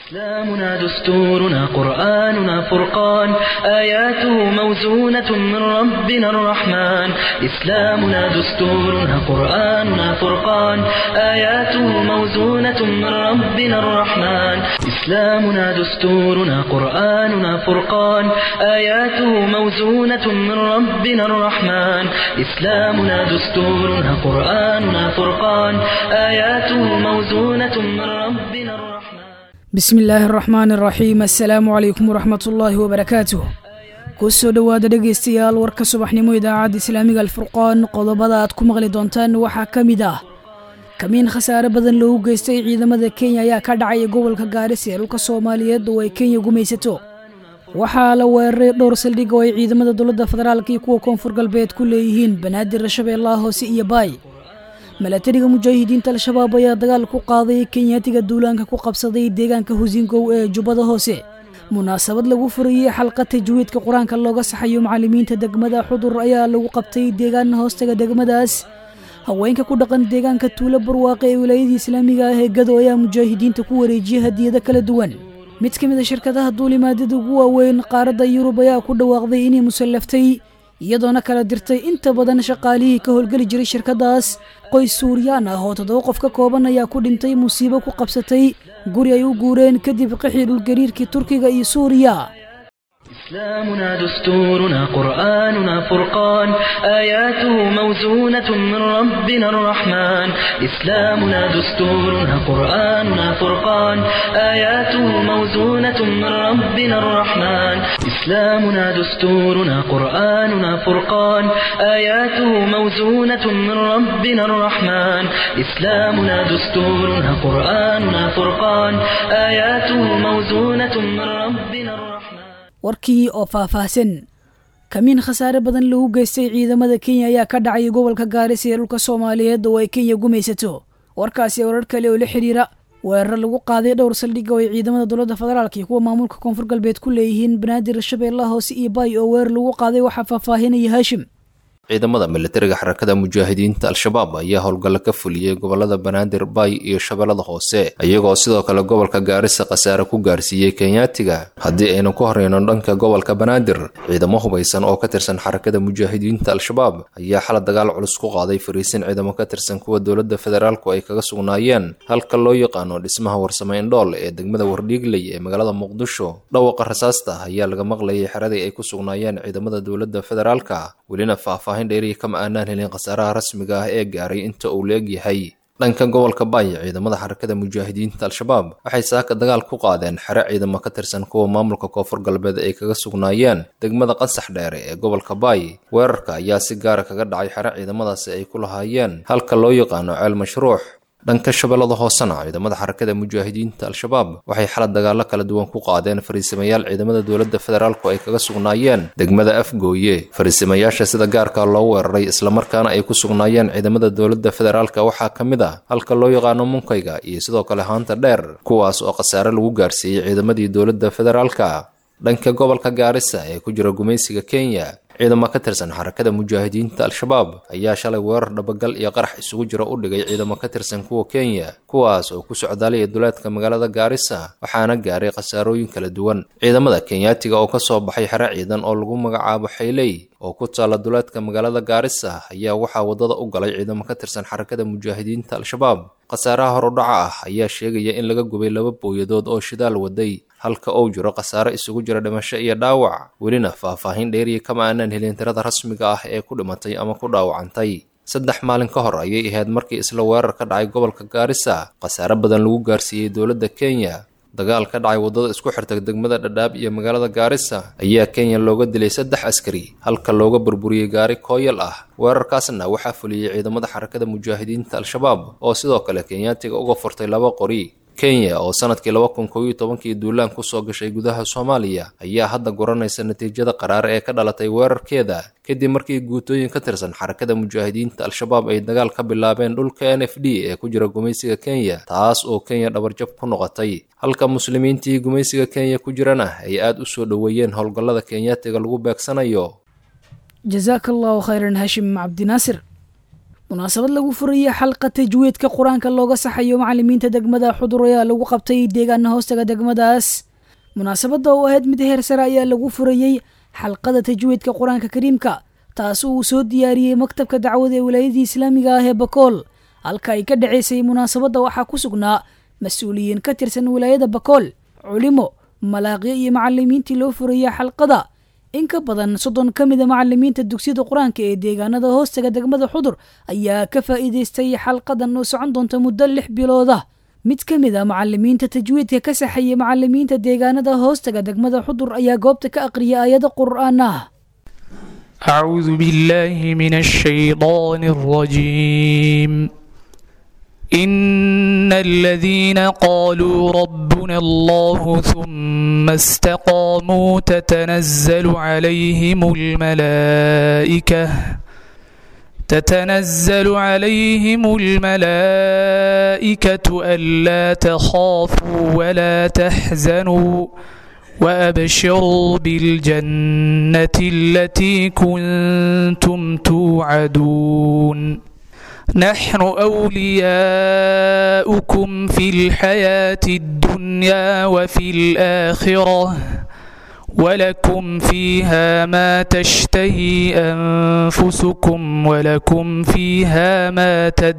إسلامنا دستورنا قرآننا فرقان آياته موزونة من ربنا الرحمن إسلامنا دستورنا قرآننا فرقان آياته موزونة من ربنا الرحمن إسلامنا دستورنا قرآننا فرقان آياته موزونة من ربنا الرحمن إسلامنا دستورنا قرآننا فرقان آياته موزونة من ربنا الرحمن bismi illaahi araxmaan araxiim assalaamu calaykum waraxmatullaahi wabarakaatuh kusoo dhowaada dhegaystayaal warka subaxnimo idaacadda islaamiga alfurqaan qodobada aad ku maqli doontaan waxaa ka mid ah kamiin khasaare badan loogu geystay ciidamada kenya ayaa ka dhacaya gobolka gaarisa ee dhulka soomaaliyeed oo ay kenya gumaysato waxaa la weeraray dhowr saldhig oo ay ciidamada dowladda federaalka iyo kuwa koonfur galbeed ku leeyihiin banaadir shabeellaha hoose iyo baay milatariga mujaahidiinta al-shabaab ayaa dagaal ku qaaday kenyaatiga duulaanka ku qabsaday deegaanka husingow ee jubbada hoose munaasabad lagu furayey xalqa tajwiidka qur-aanka looga saxayo macallimiinta degmada xudur ayaa lagu qabtay deegaan hoostaga degmadaas haweenka ku dhaqan deegaanka tuulo barwaaqe ee wilaayadii islaamiga ah ee gado ayaa mujaahidiinta ku wareejiyay hadiyado kala duwan mid ka mid a shirkadaha duulimaadada ugu waaweyn qaaradda yurub ayaa ku dhawaaqday inay musallaftay iyadoona kala dirtay inta badan shaqaalihii ka howlgeli jiray shirkadaas qoys suuriyaan ah oo toddoba qof ka kooban ayaa ku dhintay musiibo ku qabsatay guri ay u guureen kadib qixii dhulgariirkii turkiga iyo suuriya إسلامنا دستورنا قرآننا فرقان آياته موزونة من ربنا الرحمن إسلامنا دستورنا قرآننا فرقان آياته موزونة من ربنا الرحمن إسلامنا دستورنا قرآننا فرقان آياته موزونة من ربنا الرحمن إسلامنا دستورنا قرآننا فرقان آياته موزونة من ربنا الرحمن warkii oo faahfaahsan kamiin khasaare badan lagu geystay ciidamada kenya ayaa ka dhacay gobolka gaarisa ee dhulka soomaaliyeed oo ay kenya gumaysato warkaasi warar kale oo la xidhiira weerar lagu qaaday dhowr saldhig oo ay ciidamada dowladda federaalk iyo kuwa maamulka koonfur galbeed ku leeyihiin banaadir shabeellaha hoose iyo baay oo weerar lagu qaaday waxaa faahfaahinaya haashim ciidamada militariga xarakada mujaahidiinta al-shabaab ayaa howlgalla ka fuliyey gobolada banaadir baay iyo shabeellada hoose iyagoo sidoo kale gobolka gaarisa khasaare ku gaarsiiyey kenyaatiga haddii aynu ku horeyno dhanka gobolka banaadir ciidamo hubaysan oo ka tirsan xarakada mujaahidiinta al-shabaab ayaa xala dagaal culus ku qaaday fariisin ciidamo ka tirsan kuwa dowladda federaalku ay kaga sugnaayeen halka loo yaqaano dhismaha warsame indhool ee degmada wardhiigley ee magaalada muqdisho dhawaqa rasaasta ayaa laga maqlayay xeradii ay ku sugnaayeen ciidamada dowladda federaalka welina faahfaahin dheeriya kama aanaan helin khasaaraha rasmiga ah ee gaaray inta uu la-eg yahay dhanka gobolka baay ciidamada xarakada mujaahidiinta al-shabaab waxay saaka dagaal ku qaadeen xere ciidamo ka tirsan kuwa maamulka koonfur galbeed ay kaga sugnaayeen degmada qansax dheere ee gobolka baay weerarka ayaa si gaara kaga dhacay xere ciidamadaasi ay ku lahaayeen halka loo yaqaano ceel mashruux dhanka shabeellada hoosena ciidamada xarakada mujaahidiinta al-shabaab waxay xalad dagaallo kala duwan ku qaadeen fariisimayaal ciidamada dowladda federaalku ay kaga sugnaayeen degmada afgooye fariisimayaasha sida gaarka loo weeraray islamarkaana ay ku sugnaayeen ciidamada dowladda federaalka waxaa ka mid ah halka loo yaqaano munkayga iyo sidoo kale haanta dheer kuwaas oo khasaare lagu gaarsiiyey ciidamadii dowladda federaalka dhanka gobolka gaarisa ee ku jira gumaysiga kenya ciidamo ka tirsan xarakada mujaahidiinta al-shabaab ayaa shalay weerar dhabagal iyo qarax isugu jira u dhigay ciidamo ka tirsan kuwa kenya kuwaas oo ku socdaalaya duleedka magaalada gaarisa waxaana gaaray khasaarooyin kala duwan ciidamada kenyaatiga oo ka soo baxay xere ciidan oo lagu magacaabo xayley oo ku taalla duleedka magaalada gaarisa ayaa waxaa waddada u galay ciidamo ka tirsan xarakada mujaahidiinta al-shabaab khasaaraha horudhaca ah ayaa sheegaya in laga gubay laba booyadood oo shidaal waday halka uu jiro khasaare isugu jira dhimasho iyo dhaawac welina faahfaahin dheeriya kama aanaan helin tirada rasmiga ah ee ku dhimatay ama ku dhaawacantay saddex maalin ka hor ayay ahayd markii isla weerar ka dhacay gobolka gaarisa khasaare badan lagu gaarsiiyey dowladda kenya dagaal ka dhacay waddada isku xirta degmada dhadhaab iyo magaalada gaarisa ayaa kenya looga dilay saddex askari halka looga burburiyey gaari kooyal ah weerarkaasna waxaa fuliyey ciidamada xarakada mujaahidiinta al-shabaab oo sidoo kale kenyaatiga uga furtay laba qori kenya oo sanadkii laba kun kow iyo tobankii duulaan kusoo gashay gudaha soomaaliya ayaa hadda guranaysa natiijada qaraar ee ka dhalatay weerarkeeda kadib markii guutooyin ka tirsan xarakada mujaahidiinta al-shabaab ay dagaal ka bilaabeen dhulka n f d ee ku jira gumaysiga kenya taas oo kenya dhabarjab ku noqotay halka muslimiintii gumaysiga kenya ku jirana ay aada u soo dhoweeyeen howlgallada kenyaatiga lagu beegsanayo jasaaka allahu khayran hashim cabdinaasir munaasabad lagu furayay xalqa tajwiidka qur-aanka looga saxayo macalimiinta degmada xudur ayaa lagu qabtay deegaana hoostaga degmadaas munaasabadda oo ahayd mid heer sare ayaa lagu furayey xalqada tajwiidka qur-aanka kariimka taas uu soo diyaariyey maktabka dacwada ee wilaayadii islaamiga ah ee bakool halka ay ka dhacaysay munaasabadda waxaa ku sugnaa mas-uuliyiin ka tirsan wilaayada bakool culimo malaaqyo iyo macalimiintii loo furayay xalqada in ka badan soddon ka mida macalimiinta dugsiyada qur-aanka ee deegaanada hoostaga degmada xudur ayaa ka faa'iidaystay xalqadan oo socon doonta muddo lix bilooda mid ka mid a macalimiinta tajwiidka ka saxayay macalimiinta deegaanada hoostaga degmada xudur ayaa goobta ka aqriyay aayado qur'aan ah أعوذ بالله من الشيطان الرجيم إن الذين قالوا ربنا الله ثم استقاموا تتنزل عليهم الملائكة تتنزل عليهم الملائكة ألا تخافوا ولا تحزنوا وأبشروا بالجنة التي كنتم توعدون نحن أولياؤكم في الحياة الدنيا وفي الآخرة ولكم فيها ما تشتهي أنفسكم ولكم فيها ما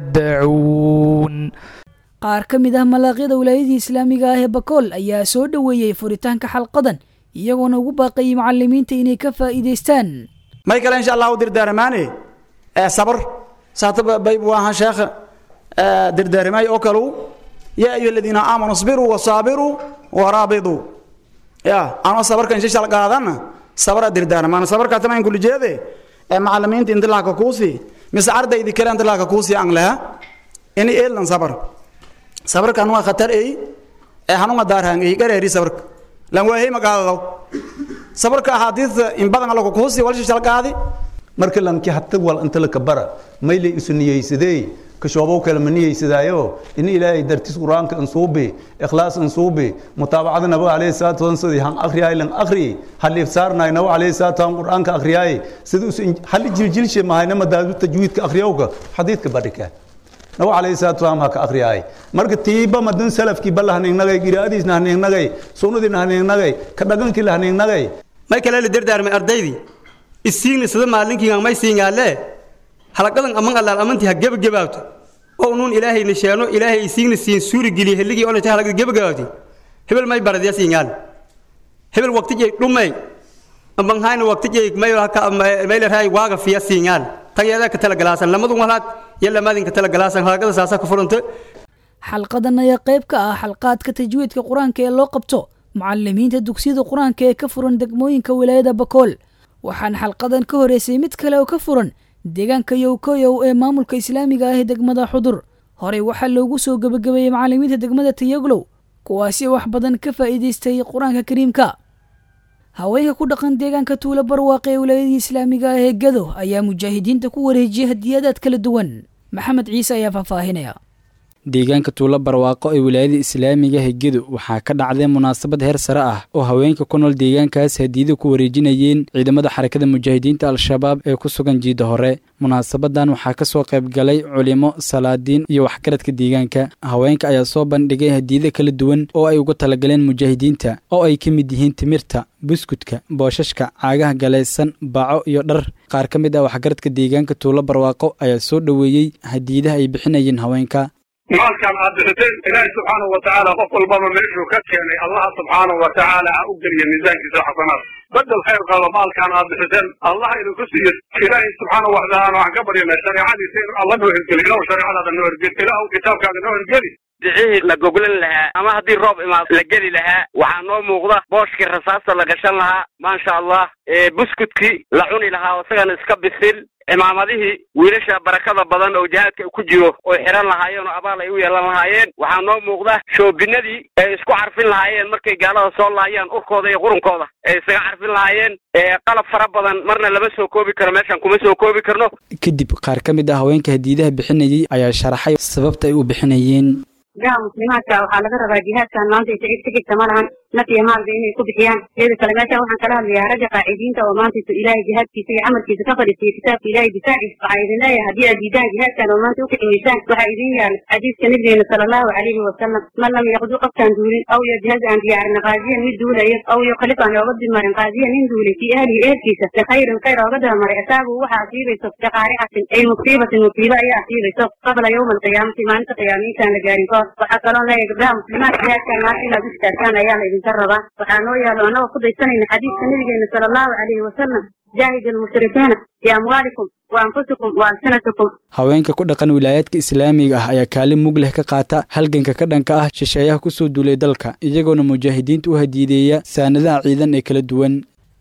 تدعون qaar ka mid ah malaaqyada wilaayadii islaamiga ah ee bakool ayaa soo dhoweeyey furitaanka xalqadan iyagoona ugu baaqayay macalimiinta inay ka faa'iidaystaan may kale insha allahu dirdaaramaane ee sabr saataba bayb waahan sheekh dirdaarmay oo kalu yaa ayuha aladiina aamanuu isbiruu wasaabiruu waraabituu ya anoo sabarka insha shal qaadana sabra dirdaarmaan sabarka tamayn kulli jeede ee macalimiinta intilaaka kuusi mise ardaydi kale intilaaka kuusi aan laha ini eelan sabar sabarkan waa khatar ey ee hanuma daarhaan ey gareeri sabarka lan waahey magaadadaw sabarka axaadiista in badan alla kukuhusi walsha shalqaadi marka lanki hatta wal inta la kabara mayle isu niyeysadee kashoobow kale ma niyeysadaayo in ilaahay dartis qur-aanka insuubi ikhlaas insuubi mutaabacada nabo alayhi salaatu wasallam sidii han akhriyaay lan akhri halif saarnaay nabo alayhi salaatu wasallam qur-aanka akhriyaay sidii us hal jiljilshe mahayna madaadu tajwiidka akhriyowka xadiidka badhika nabo alayhi salaatu wasallam ha ka akhriyaay marka tiiba madan salafkii balla haniignagay giraadiisna haniignagay sunnadiina haniignagay ka dhagankii la haniignagay may kale la dardaarmay ardaydii isiigna sida maalinkiiga may siingaale halaqadan aman allaal amantii ha gebagabaabto oo nuun ilaahayna sheeno ilaahay isiigna siin suuri geliye helligii onata halaqada gebagabaabti hebel may baradya siingaal hebel waqtijay dhumay ambanhayna waqtijay maylarhay waaga fiya siingaal tageedaa ka talagalaasan lamadun walaad iyo lamaadin ka talagalaasan halaqada saasa ka furanta xalqadan ayaa qayb ka ah xalqaadka tajwiidka qur-aanka ee loo qabto mucalimiinta dugsiyada qur-aanka ee ka furan degmooyinka wilaayada bakool waxaana xalqadan ka horeysay mid kale oo ka furan deegaanka yowkoyow ee maamulka islaamiga ah ee degmada xudur horey waxaa loogu soo gebagabeeyey macalimiinta degmada tayaglow kuwaasi wax badan ka faa'iidaystay qur-aanka kariimka haweenka ku dhaqan deegaanka tuulo barwaaqe ee wilaayadii islaamiga ah ee gado ayaa mujaahidiinta ku wareejiyay hadiyadaad kala duwan maxamed ciise ayaa faahfaahinaya deegaanka tuulo barwaaqo ee wilaayada islaamiga hegedu waxaa ka dhacday munaasabad heer sare ah oo haweenka ku nool deegaankaas hadiyada ku wareejinayeen ciidamada xarakada mujaahidiinta al-shabaab ee ku sugan jiida hore munaasabadan waxaa ka soo qayb galay culimo salaadiin iyo waxgaradka deegaanka haweenka ayaa soo bandhigay hadiyada kala duwan oo ay uga talagaleen mujaahidiinta oo ay ka mid yihiin timirta buskudka booshashka caagaha galaysan baco iyo dhar qaar ka mid ah waxgaradka deegaanka tuulo barwaaqo ayaa soo dhoweeyey hadiyadaha ay bixinayeen haweenka maalkan aad bixiteen ilaahay subxaanahu watacaala qof walbaba meeshuu ka keenay allaha subxaanahu watacaala ha u geliya miisaankiisa xasanaad bedel khayr qaba maalkan aad bixiteen allah idinku siiyo ilaahay subxaanahu watacaala waxaan ka baryana shareecadiisa in alla noo hergeli ilahu shareecadaada noo hergeli ilahu kitaabkaaga noo hergeli dicihii la goglan lahaa ama haddii roob imaado la geli lahaa waxaa noo muuqda booshkii rasaasta la gashan lahaa maasha allah buskudkii la cuni lahaa isagana iska bisil cimaamadihii wiilasha barakada badan oo jihaadka ku jiro oy xihan lahaayeen oo abaal ay u yeelan lahaayeen waxaa noo muuqda shoobinadii ay isku carfin lahaayeen markay gaalada soo laayaan urkooda iyo qurunkooda ay isaga carfin lahaayeen qalab fara badan marna lama soo koobi karo meeshan kuma soo koobi karno kadib qaar ka mid ah haweenka hadiidaha bixinayay ayaa sharaxay sababta ay u bixinayeen gaha muslimaadka waxaa laga rabaa jihaadkan maanta isaga tegeysa ma lahan naf iyo maalba inay ku bixiyaan iyada kale meeshaan waxaan kala hadlayaa ragga qaacidiinta oo maantaysa ilaahay jihaadkiisa iyo camalkiisa ka fadhiistay kitaabka ilaahay difaaciisa waxaa idin leeyahay haddii aad diidaan jihaadkan oo maanta u kicimaysaan waxaa idin yaala xadiiska nabigeena sala allahu calayhi wasalam man lam yaqdu qofkaan duulin aw yajhaz aan diyaarin qaadiyan mid duulaya aw yukhlif aan ooga dimarin qaadiyan nin duulay fii ahlihi ehelkiisa bikhayrin khayr ooga dabamaray asaabu waxa asiibayso biqaaricatin ay musiibatin musiibo ayaa asiibayso qabla yowma alqiyaamati maalinta qiyaama intaan la gaarin kahor waxaa kaloo leeyahay gabdhaha muslimaad jihaadkan maanta inaad u istaagtaan ayaa la idinka rabaa waxaa noo yaalo annagoo ku daysanayna xadiiska nabigeena sala allahu calayhi wasalam jaahid almushrikiina biamwaalikum wa anfusikum wa alsinatikum haweenka ku dhaqan wilaayaadka islaamiga ah ayaa kaalin mug leh ka qaata halganka ka dhanka ah shisheeyaha ku soo duulay dalka iyagoona mujaahidiinta u hadiideeya saanadaha ciidan ee kala duwan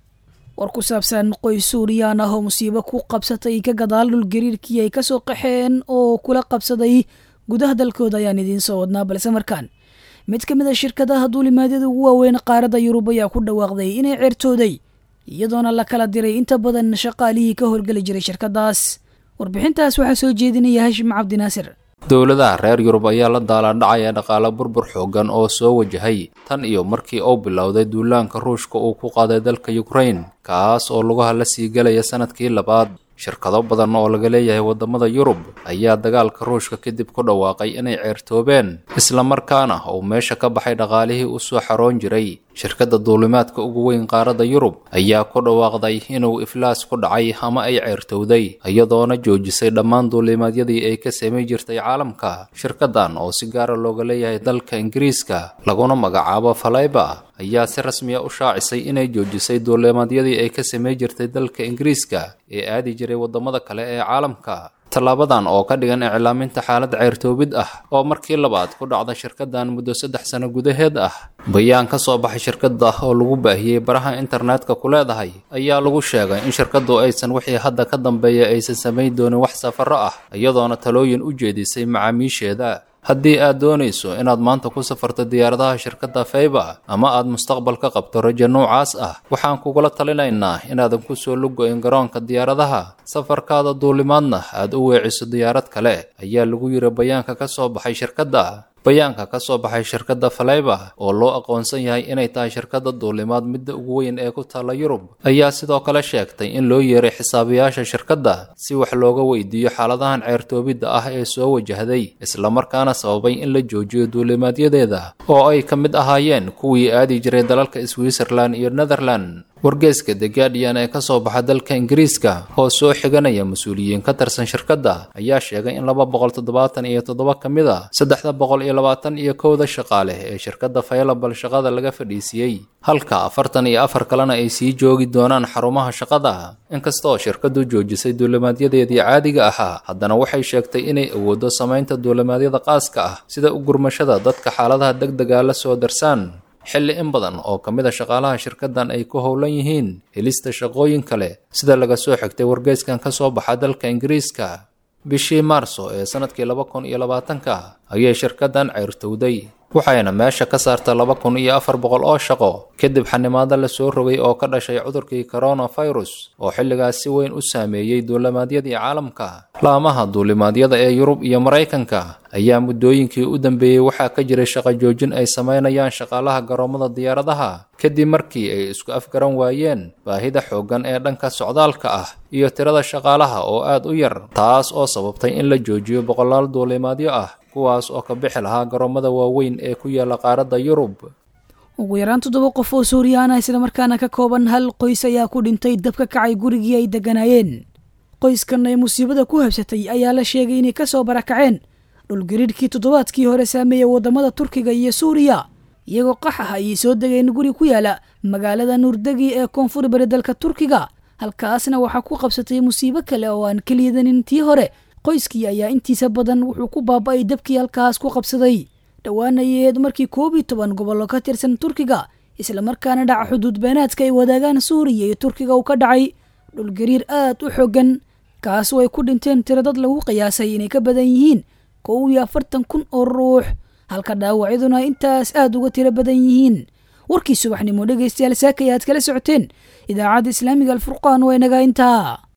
war ku saabsan qoys suuriyaan ah oo musiibo ku qabsatay ka gadaal dhul gariirkii ay kasoo qaxeen oo kula qabsaday gudaha dalkooda ayaan idiin soo wadnaa balse markaan mid ka mid a shirkadaha duulimaadyada ugu waaweyn qaaradda yurub ayaa ku dhawaaqday inay ceertooday iyadoona la kala diray inta badan shaqaalihii ka howlgeli jiray shirkadaas warbixintaas waxaa soo jeedinaya hashim cabdinaasir dowladaha reer yurub ayaa la daalaadhacaya dhaqaale burbur xoogan oo soo wajahay tan iyo markii uu bilowday duulaanka ruushka uu ku qaaday dalka yukrain kaas oo lugaha la sii gelaya sanadkii labaad shirkado badan oo laga leeyahay waddamada yurub ayaa dagaalka ruushka kadib ku dhawaaqay inay ceertoobeen islamarkaana uu meesha ka baxay dhaqaalihii u soo xaroon jiray shirkadda duulimaadka ugu weyn qaaradda yurub ayaa ku dhawaaqday inuu iflaas ku dhacay ama ay ceertowday iyadoona joojisay dhammaan duulimaadyadii ay ka samay jirtay caalamka shirkaddan oo si gaara looga leeyahay dalka ingiriiska laguna magacaabo falayba ayaa si rasmiya u shaacisay inay joojisay duulimaadyadii ay ka samay jirtay dalka ingiriiska ee aadi jiray waddamada kale ee caalamka tallaabadan oo ka dhigan iclaaminta xaalad ceyrtoobid ah oo markii labaad ku dhacda shirkaddan muddo saddex sano gudaheed ah bayaan ka soo baxay shirkadda oo lagu baahiyey baraha internetka ku leedahay ayaa lagu sheegay in shirkaddu aysan wixii hadda ka dambeeya aysan samayn doonin wax safarro ah iyadoona talooyin u jeedisay macaamiisheeda haddii aad doonayso inaad maanta ku safarto diyaaradaha shirkadda fayba ama aad mustaqbal ka qabto rajo noocaas ah waxaan kugula talinaynaa inaadan ku soo lugo-in garoonka diyaaradaha safarkaada duulimaadna aad u weeciso diyaarad kale ayaa lagu yiri bayaanka ka soo baxay shirkadda bayaanka ka soo baxay shirkadda falayba oo loo aqoonsan yahay inay tahay shirkadda duulimaad midda ugu weyn ee ku taalla yurub ayaa sidoo kale sheegtay in loo yeeray xisaabiyaasha shirkadda si wax looga weydiiyo xaaladahan ceertoobidda ah ee soo wajahday islamarkaana sababay in la joojiyo duulimaadyadeeda oo ay ka mid ahaayeen kuwii aadi jiray dalalka switzerland iyo netherland wargeeska the guardian ee ka soo baxa dalka ingiriiska oo soo xiganaya mas-uuliyiin ka tirsan shirkadda ayaa sheegay in laba boqol toddobaatan iyo toddoba ka mid a saddexda boqol iyo labaatan iyo kowda shaqaale ee shirkadda faylabal shaqada laga fadhiisiyey halka afartan iyo afar kalena ay sii joogi doonaan xarumaha shaqada inkastoo shirkaddu joojisay duulimaadyadeedii caadiga ahaa haddana waxay sheegtay inay awooddo samaynta duulimaadyada qaaska ah sida u gurmashada dadka xaaladaha degdega la soo darsaan xilli in badan oo ka mid a shaqaalaha shirkaddan ay ku howlan yihiin helista shaqooyin kale sida laga soo xigtay wargeyskan ka soo baxa dalka ingiriiska bishii maarso ee sanadkii laba kun iyo labaatanka ayay shirkaddan ceyrtowday waxayna meesha ka saarta laba kun iyo afar boqol oo shaqo kadib xanimaado la soo rogay oo ka dhashay cudurkii coronavirus oo xilligaas si weyn u saameeyey duulimaadyadii caalamka laamaha duulimaadyada ee yurub iyo maraykanka ayaa muddooyinkii u dambeeyey waxaa ka jiray shaqo joojin ay samaynayaan shaqaalaha garoomada diyaaradaha kadib markii ay isku afgaran waayeen baahida xooggan ee dhanka socdaalka ah iyo tirada shaqaalaha oo aad u yar taas oo sababtay in la joojiyo boqolaal duulimaadyo ah kuwaas oo ka bixi lahaa garoomada waaweyn ee ku yaala qaaradda yurub ugu yaraan toddoba qof oo suuriyaan ah islamarkaana ka kooban hal qoys ayaa ku dhintay dab ka kacay gurigii ay degganaayeen qoyskan ay musiibada ku habsatay ayaa la sheegay inay ka soo barakaceen dhulgariirhkii toddobaadkii hore saameeyey waddamada turkiga iyo suuriya iyagoo qax ah ayay soo degeen guri ku yaala magaalada nuurdegi ee koonfur bari dalka turkiga halkaasna waxaa ku qabsatay musiibo kale oo aan keliyadanin tii hore qoyskii ayaa intiisa badan wuxuu ku baaba'ay dabkii halkaas ku qabsaday dhowaana yeed markii koob iyo toban gobollo ka tirsan turkiga islamarkaana dhaca xuduud beenaadka ay wadaagaan suuriya iyo turkiga uu ka dhacay dhulgariir aad u xoogan kaasu ay ku dhinteen tiro dad lagu qiyaasay inay ka badan yihiin kow iyo afartan kun oo ruux halka dhaawacyaduna intaas aad uga tiro badan yihiin warkii subaxnimo dhegaystayaal saakaya aad kala socoteen idaacadda islaamiga alfurqaan waa inaga intaa